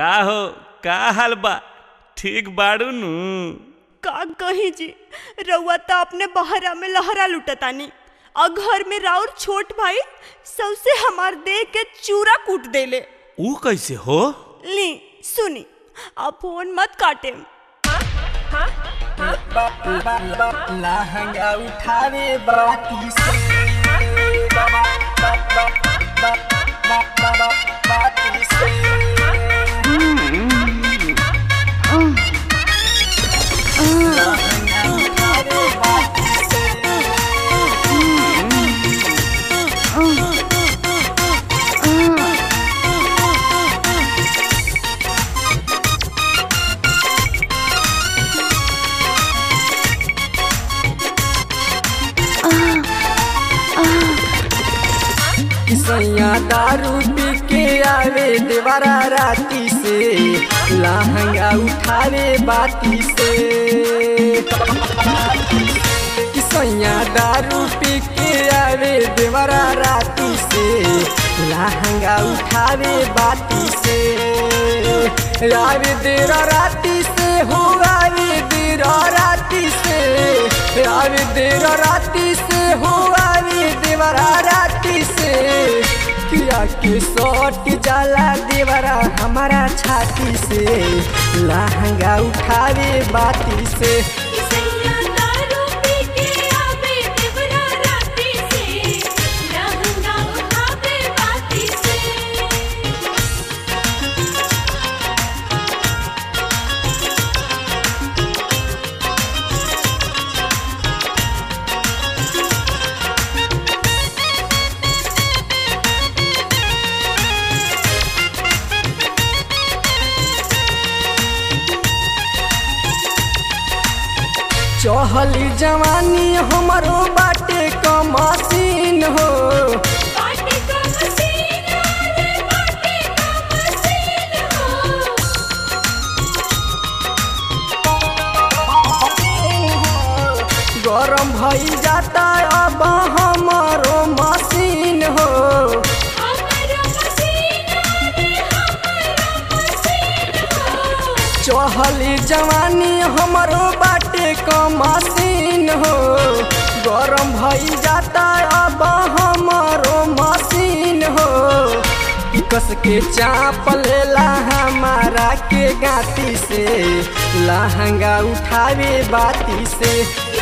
का हो का हाल बा ठीक बाड़ू नु का कही जी रउआ तो अपने बहरा में लहरा लुटतानी और घर में राउर छोट भाई सबसे हमार देह के चूरा कूट देले ऊ कैसे हो ली सुनी अब फोन मत काटे लहंगा उठावे बाती से बाती से लहंगा उठावे बाती से सैया दारू पी के आवे देवरा राती से लहंगा उठावे बाती से सैया दारू पी के आवे देवरा राती से लहंगा उठावे बाती से आवे देर राती से हो आवे देर राती से आवे देर राती से हो आवे देवरा राती से किया के सट जाला देवरा हमारा छाती से लहंगा उठावे बाती से चहली जवानी हमारो बाटे कमसीन हो गरम भई जाता अब हमारो मशीन हो चहली जवानी हमारो बाटे कमसीन हो गरम भई जाता अब हमारो मशीन हो कस के चाप लेला हमारा के गाती से लहंगा उठावे बाती से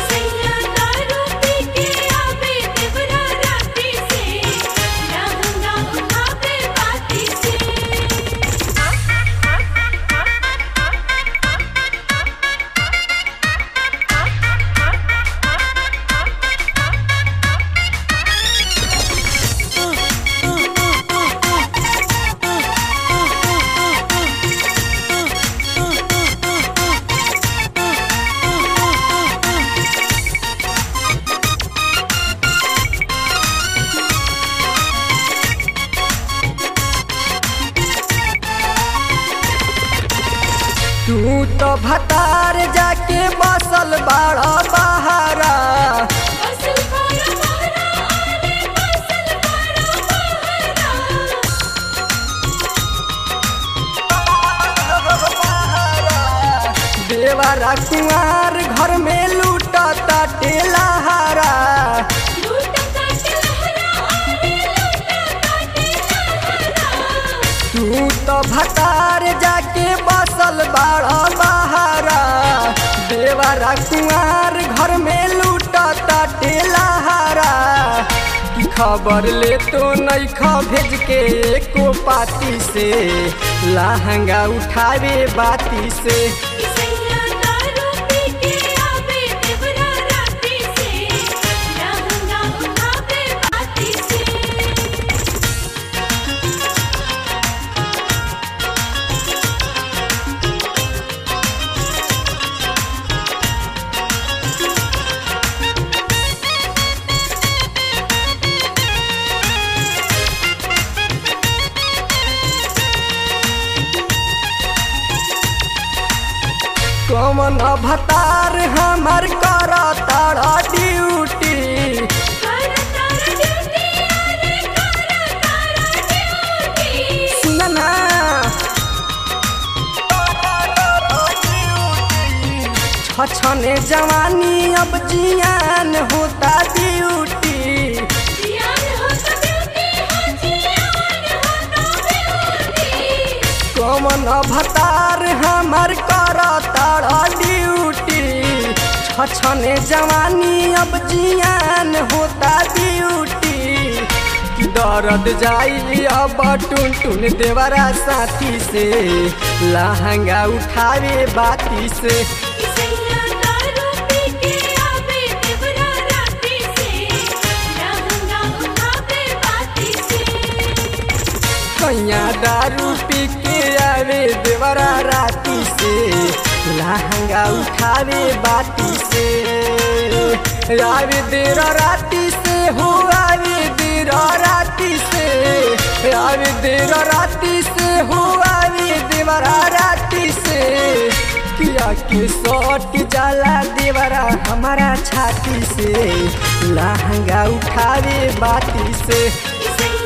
तू तो भतार जाके बसल बाड़ा बहारा देवरा कुंवार घर में लूटता टेलहारा तू तो भतार जाके बसल बाड़ा बहारा देवरा कुंवार घर में लूटता टेलहारा की खबर ले तो नहीं ख भेज के एको पाती से लहंगा उठावे बाती से कमन भतार हमार कर तारा ड्यूटी सुन ना जवानी अब जियान होता ड्यूटी कमन भतार हमार करता ड्यूटी छछने जवानी अब जियान होता ड्यूटी दर्द जाई अब टुन टुन देवरा साथी से लहंगा उठावे बाती से कैया दारू पी के आवे देवरा राती से लहंगा उठावे बाती से आवे देर राती से हो आवे देर राती से आवे देर राती से हो आवे देवरा राती से किया के सट जाला देवरा हमारा छाती से लहंगा उठावे बाती से